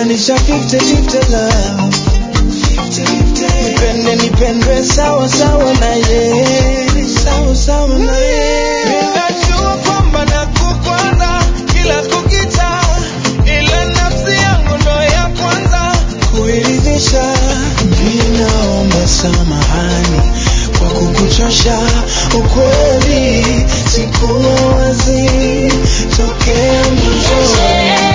tenganisha 50-50 love nipende nipendwe sawa sawa na ye sawa sawa na ye ninajua kwamba nakukwaza kila kukicha ila nafsi yangu ndo ya kwanza kuiridhisha ninaomba samahani kwa kukuchosha ukweli sikuwa wazi tokea mwanzo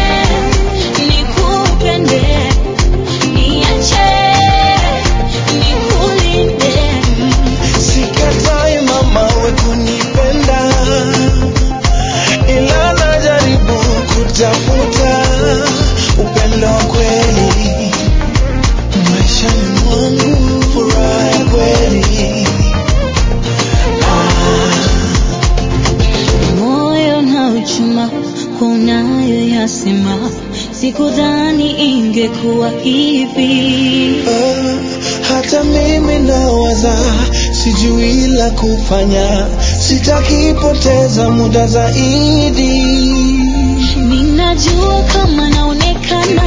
Nikupende, niache, nikulinde. Sikatai mama we kunipenda, ila najaribu kutafuta upendo wa kweli maishani mwangu, furaha ya kweli Moyo na uchuma kwa unayoyasema, sikudhani ingekuwa hivi. Ah, hata mimi nawaza, sijui la kufanya, sitaki poteza muda zaidi. Ninajua kama naonekana